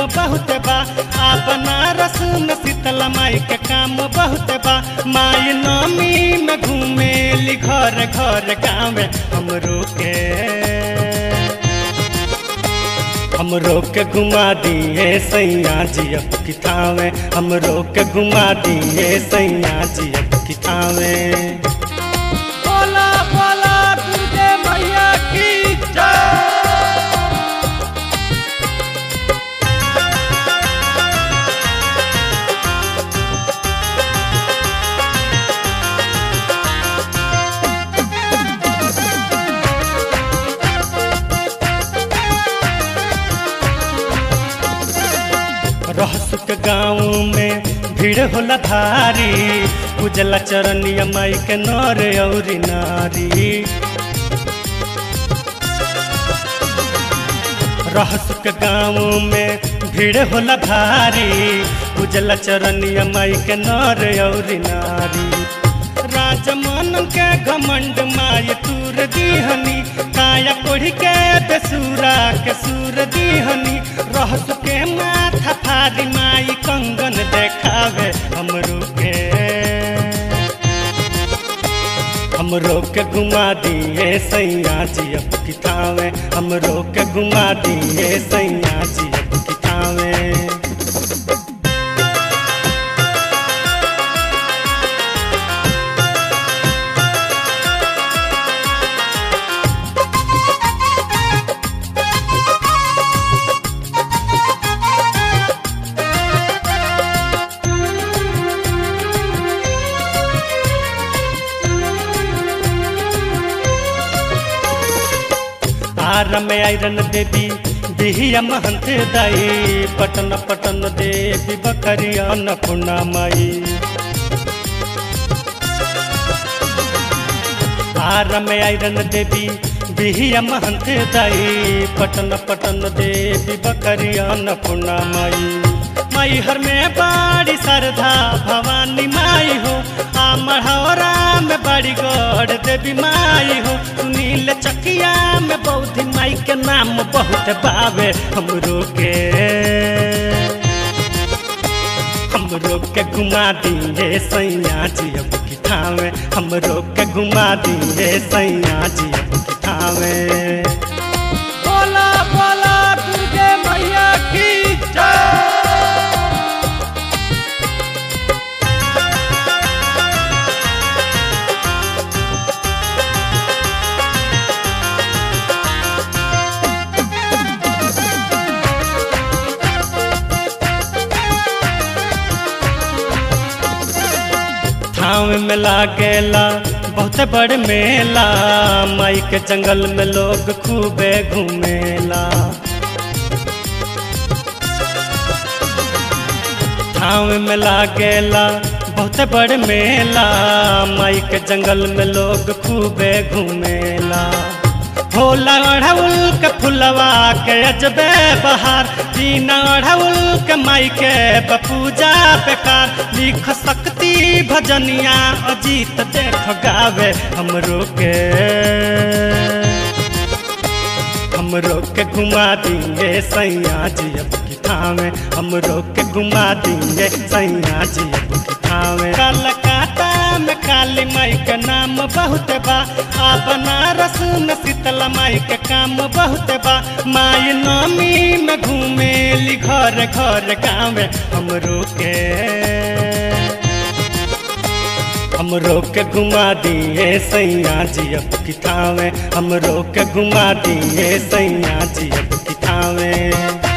बहुत बा आ बनारस में शीतला माई के काम बहुत बा माई नमी में घूमेली घर घर गाँव हमरो के हमरो के घुमा दिए सैया जी अब कितावे हमरो के घुमा दिए सैया जी अब कितावे बोला बोला दुर्गे मैया की जय रहसु के गाँव में भीड़ होला भारी उजला चरनिया माई के नर औरी नारी रहसु के गाँव में भीड़ होला भारी उजला चरनिया माई के नर औरी नारी राजमन के घमंड माय तूर दीहनी काया कोढ़ी के बेसुरा के सूर दीहनी रहस के माथा फारी माई कंगन देखावे हमरो के हमरो के घुमा दिए सैया जी अब कितावे हमरो के घुमा दिए सैया जी अब कितावे आर में आयरन देवी बिहिया महंत दाई पटन पटन देवी बकरिया नपुना माई आर में आयरन देवी बिहिया महंत दाई पटन पटन देवी बकरिया नपुना माई माई हर में बाड़ी सरधा भवानी माई हो आ मढ़ौरा में बड़ी गढ़ देवी माई हो सुनील चकिया में बौद्धि माई के नाम बहुत बावे हमरो के हमरो के घुमा दिए सैया जी अब कितावे हमरो के घुमा दिए सैया जी अब कितावे बोला बोला दुर्गे मैया की जय थाव में लागेला बहुत बड़ मेला माई के जंगल में लोग खूबे घूमेला थाव में लागेला बहुत बड़ मेला माई के जंगल में लोग खूबे घूमेला भोला अढ़उल के फुलवा के अजबे बहार बिना अढ़उल के माई के बपूजा बेकार लिख सकती भजनिया अजीत देख गावे हमरो के हमरो के घुमा दिए सैया जी अब कितावे हमरो के घुमा दिए सैया जी अब कितावे कलकत्ता में काली माई के नाम बहुत बा आ बनारस में शीतला माई के काम बहुत बा माई नमी में घूमेली घर घर गाँव हमरो के हमरो के घुमा दिए सैया जी अब कितावे हमरो के घुमा दिए सैया जी अब कितावे